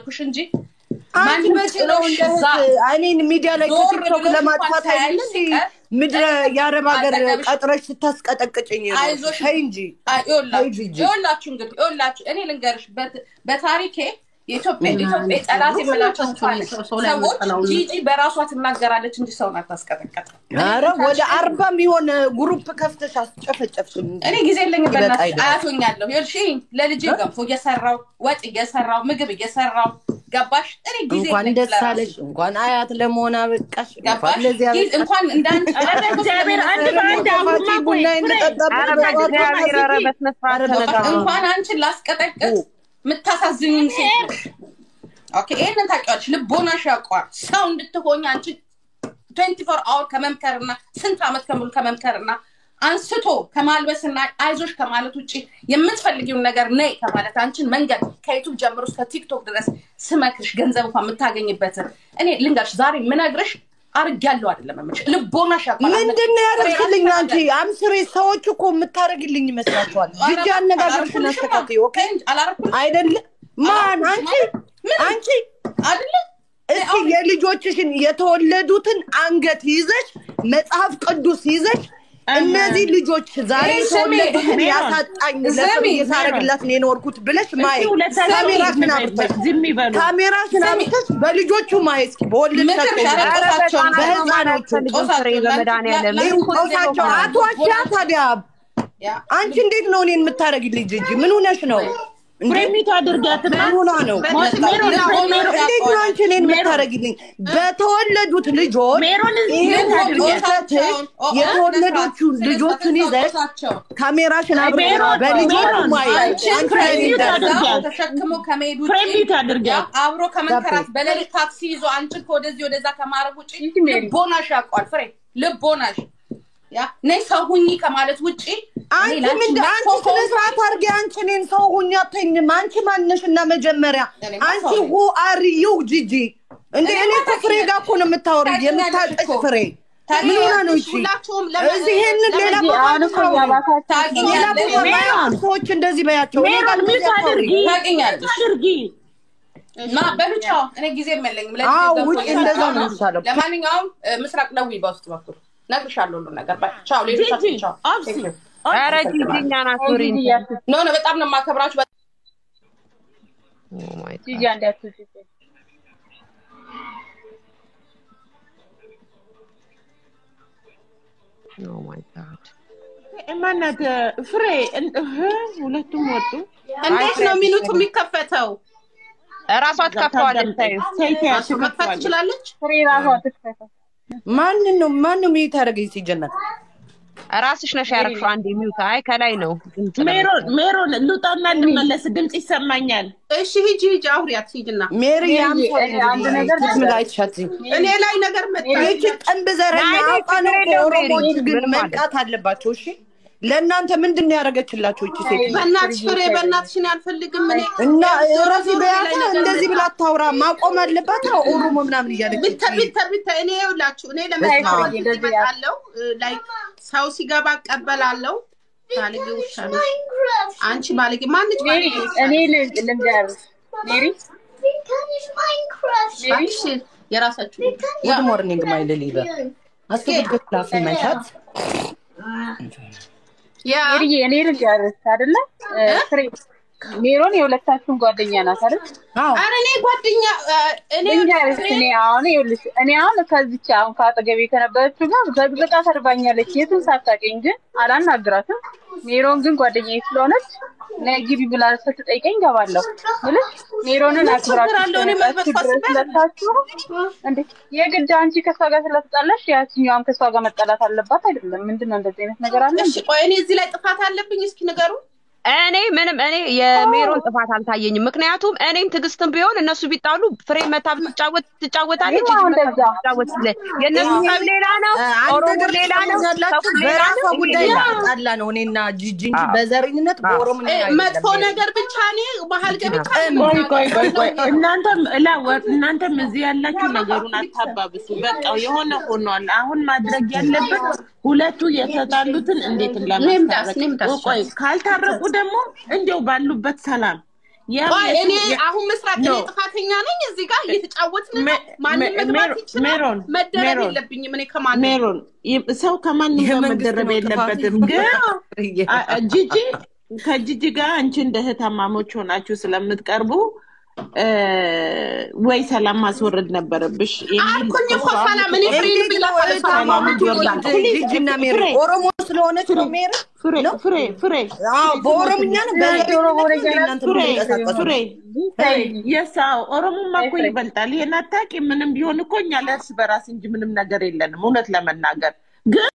አልኩሽ እንጂ አንቺ ማንም መቼ ነው ጥሎሽ እንደ እዛ እህት እኔን ሚዲያ ላይ ዞር ከቲክቶክ ብለሽ ለማጥፋት እንኳን አይደል ሳያይሽ እንዴ ሲቀር ምድረ የአረብ ሀገር አጠገብሽ ቀጥረሽ ስታስቀጠቅጭኝ የኖርሽ? አይዞሽ ተይ እንጂ አይ፣ ተይ ይኸውላችሁ ጂጂ ይኸውላችሁ እንግዲህ ይኸውላችሁ እኔ ልንገርሽ በት- በታሪኬ የኢትዮጵያ ኢትዮጵያ ጠላት የምላቸው እንኳን ሰዎች ጂጂ በራሷ ትናገራለች እንጂ ሰውን አታስቀጠቀጥም። ኧረ ወደ አርባ የሚሆን ግሩፕ ከፍተሽ አስጨፈጨፍሽም እንጂ እኔ ጊዜ የለኝም ይበቃ በእናትሽ አይደለም። አያቶኛለሁ ይኸውልሽ ለልጄ ገንፎ እየሰራው ወጥ እየሰራው ምግብ እየሰራው ገባሽ እኔ ጊዜ እንኳን የለኝም ደስ ለራሴ። አለሽ፣ እንኳን አያት ለመሆን አበቃሽ፣ እንኳን ገባሽ ለዚህ ጊዜ- አበቃሽ። እንኳን እንዳንቺ ኧረ በእግዚአብሔር አንድ በአንድ አሁንማ ቆይ ቡና ፍሬ እንጠጣበት ኧረ በእግዚአብሔር ኧረ በስነ ስርዓት ተነጋገሩ። እንኳን አንቺን ላስቀጠቅጥ የምታሳዝኝኝ ሴት ነሽ። ኦኬ ይሄንን ታውቂዋለሽ። ልቦናሽ ያውቀዋል። ሰው እንድትሆኝ አንቺ ትዌንቲ ፎር አወር ከመምከርና ስንት ዓመት ከሙሉ ከመምከርና አንስቶ ከማልበስና አይዞሽ ከማለት ውጭ የምትፈልጊውን ነገር ነይ ከማለት አንቺን መንገድ ከዩቱብ ጀምሮ እስከ ቲክቶክ ድረስ ስመክርሽ ገንዘብ እንኳን የምታገኝበትን እኔ ልንገርሽ ዛሬ ምነግርሽ አርጊያለሁ አይደለም የምልሽ ልቦናሽ ያውቀዋል። ምንድን ነው ያደረግልኝ? አንቺ አምስሬ ሰዎች እኮ የምታደርግልኝ ይመስላችኋል። ጅጅ አነጋገርሽን አስተካክዪ። ኦኬ አላረኩልሽ አይደለ? ማን አንቺ አንቺ አይደለ እስኪ የልጆችሽን የተወለዱትን አንገት ይዘሽ መጽሐፍ ቅዱስ ይዘሽ እነዚህ ልጆች ዛሬ ይህ ስሜ የተወለዱትን ሜሮን፣ ያሳጣኝ ስሜ ለፍሬ ሳረግላት ነው የኖርኩት ብለሽ ማየት እስኪ ሁለታችሁ ካሜራሽን ዝም አብርተሽ በይ፣ ዝም ይበሉ። ካሜራሽን አብርተሽ በልጆቹ ማየት እስኪ በወለድሻቸው ምክርሽ ልጆች አለቆሳቸውን በህፃኖቹ ልጆች ፍሬ በመድኃኒዓለም ይህ ቆሳቸው አቷሻ ታዲያ አንቺ እንዴት ነው እኔን የምታደርግልኝ? ጅጅ ምን ሆነሽ ነው? እንዴ? ፍሬሚቱ አድርጋትና ምን ሆና ነው? ሜሮን ሜሮን እንዴት ነው አንቺ እኔን የምታደርግልኝ? በተወለዱት ልጆች ሜሮን እዚህ ይህን ቤት አድርጊ። ወጥተሽ የተወለዶቹ ልጆቹን ይዘሽ ካሜራሽን አብረሽ ሜሮን፣ በልጆቹ ሜሮን፣ ማየት አንቺ አንቺ ፍሬ ላይ ሚውት ደርሳ አድርጊያት። ተሸክሞ ከመሄድ ውጭ ፍሬሚቱ አድርጊያት። ያ አብሮ ከመንከራት በሌሊት ታክሲ ይዞ አንቺን ከወደዚህ ወደዛ ከማድረግ ውጭ ልቦናሽ ያውቀዋል። ፍሬ ልቦናሽ ያ ነይ ሰው ሁኚ ከማለት ውጭ አንቺ ምንድን አንቺ ስነ ስርዓት አድርጌ አንቺ እኔን ሰው ሁኝ አትይኝም። አንቺ ማነሽ እና መጀመሪያ እኔማ አንቺ ሰው ነኝ። ሁ አር ዩ ጂጂ እንደ እኔ እኮ ፍሬ ጋር እኮ ነው የምታወሪው ታውቂኛለሽ የምታጠሽ እኮ። ፍሬ ምን ሆና ነው እቺ? ሁላችሁም እዚህ ይሄንን ሌላ ቦታ አታውሪ። ሌላ ቦታ ማያውቁ ሰዎች እንደዚህ በያቸው። እኔ ጋር ሜሮን ሚውት እንደዚህ አታውሪ። አድርጊ። ታውቂኛለሽ። አድርጊ። ና በብቻ እኔ ጊዜ የለኝም። ለልጄ አዎ ገብቶ ውጭ እየሰራ እንደዛ ነው ነው። የሚሻለው። ለማንኛውም እ፣ ምስራቅ ደውዪ በውስጥ በኩል እነግርሻለሁ ሁሉን ነገር። ባይ ቻው። ሌሎቻችሁ ጂጂ ቻው። አብሲ ኧረ ጂጂ እኛን አክብሪን። ኖ ኖ፣ በጣም ነው የማከብራችሁ። Oh my God. Oh my God. ማናት ፍሬ እን- እህ፣ ሁለቱም ወጡ። እንዴት ነው ሚኑቱ የሚከፈተው? እራሷ ትከፍተዋለች። ታዩ ሴት እሱ መክፈት ትችላለች? ማንን ነው ማን ነው ሚዩት ያደረገኝ ሲጀመር? ራስሽ ነሽ ያደረግሽው። አንዴ ሚውት። አይ ከላይ ነው ድምፅ ነው። ሜሮን ሜሮን ልውጣና ልመለስ፣ ድምፅ ይሰማኛል። እሺ ሂጂ ሂጂ፣ አውሪያት ሂጂና። ሜሪ ያምሳላይቻት እኔ ላይ ነገር መጣ። ይቺ ቀንብ ዘረኛ ናይ አውቃ ነው ችግር የለውም ኦሮሞዎች ሜሪ፣ ግን ምንም መንቃት አለባቸው። እሺ ለእናንተ ምንድን ነው ያደረገችላቸው ይቺ ሴት? በእናትሽ ፍሬ፣ በእናትሽ እኔ አልፈልግም። እኔ እና ረፊ በያታ እንደዚህ ብላ አታውራ፣ ማቆም አለባት። ኦሮሞ ምናምን እያለች ቢተር ቢተር ቢተር እኔ ይኸውላችሁ እኔ ለመስማት እመጣለሁ ላይ ሰው ሲገባ እቀበላለሁ። ባለጌ ውሻ ነሽ አንቺ ባለጌ ማንች ባለጌ ውሻ እኔ ነሽ? ልንገርሽ ሜሪ እባክሽ የራሳችሁ ጉድ ሞርኒንግ ማይ ሊሊበር አስገድበት ላፍ መንሻት ያ ሜሪ እኔ ልንገርሽ አይደለ ፍሬ ሜሮን የሁለታችሁም ጓደኛ ናት አይደል? አዎ ኧረ እኔ ጓደኛ እኔ ልንገርሽ እኔ አሁን ይኸውልሽ እኔ አሁን ከዚች አሁን ከአጠገቤ ከነበረችው ጋር ዘግዝቃ ሰርባኛለች የትም ሳታውቀኝ ግን አላናግራትም። ሜሮን ግን ጓደኛዬ ስለሆነች ነይ ግቢ ብላ ስትጠይቀኝ እገባለሁ ብልሽ ሜሮንን አክብራችሁ ችግር አለው? እኔ ስለመጣችሁ መልበስ ድረስ ሁለታችሁ እንዴ የግድ አንቺ ከሷ ጋር ስለተጣላሽ ያችኛዋም ከሷ ጋር መጣላት አለባት አይደለም? ምንድን ነው እንደዚህ አይነት ነገር አለ? እሺ ቆይ እኔ እዚህ ላይ ጥፋት አለብኝ? እስኪ ንገሩ። እኔ ምንም እኔ የሜሮን ጥፋት አልታየኝም። ምክንያቱም እኔም ትዕግስትም ቢሆን እነሱ ቢጣሉ ፍሬ መታ ብትጫወት ትጫወታለች። ይኸው እጅ መታ እንደዛ። ትጫወት ስለ የእነሱ ጠብ ሌላ ነው፣ አንድ ኦሮሞ ነገር ሌላ ነው፣ ያላችሁ ሰው ሌላ በራሷ ነው። ጉዳይ ይሄ ጣላ ነው እኔና ጂጂ እንጂ አዎ። በዘረኝነት በኦሮምኛ እ፣ አይደለም። መጥፎ ነገር ብቻ እኔ ባህል ገብቻ ቆይ ቆይ ቆይ ቆይ እናንተም እላ ወ- እናንተም እዚህ ያላችሁ ነገሩን አታባብሱ። በቃ የሆነ ሆኗል። አሁን ማድረግ ያለበት ሁለቱ የተጣሉትን እንዴት እኔም ዳስ፣ ለማስታረቅ እኔም ዳስ። ቆይ ካልታረቁ ደግሞ እንዲያው ባሉበት ሰላም ያም ቆይ እኔ የቱ- አሁን ምስራቅ እኔ ኖ። ጥፋተኛ ነኝ እዚህ ጋር እየተጫወትን ነው ሜ- ማንም ሜ- መግባት ሜሮ- ይችላል ሜሮን መደረብ ሜሮን የለብኝም እኔ ከማንም ሜሮን ይ- ሰው ከማንም ጋር የመንግስት መደረብ ነው ጥፋት። የለበትም። ግን አ- አ- ጂጂ ከጂጂ ጋር አንቺ እንደ እህታማሞች ሆናችሁ ስለምትቀርቡ እ፣ ወይ ሰላም ማስወረድ ነበረብሽ የሚል አልኩኝ እኮ እሷ ሰላም እኔ ፍሬን እንዴት ብላ ነው እህታማሞች ይወርዳል። ጂጂና ሜሪ ፍሬ ኦሮሞ ስለሆነች ነው ሜሪ ፍሬ ነው? ፍሬ ፍሬ አዎ በኦሮምኛ ነው በኦሮምኛ እናንተ ፍሬ የምትንቀሳቀሱ ፍሬ የሳው ኦሮሞማ እኮ ይበልጣል። ይሄን አታውቂም? ምንም ቢሆን እኮ እኛ ለእርስ በራስ እንጂ ምንም ነገር የለንም እውነት ለመናገር ግን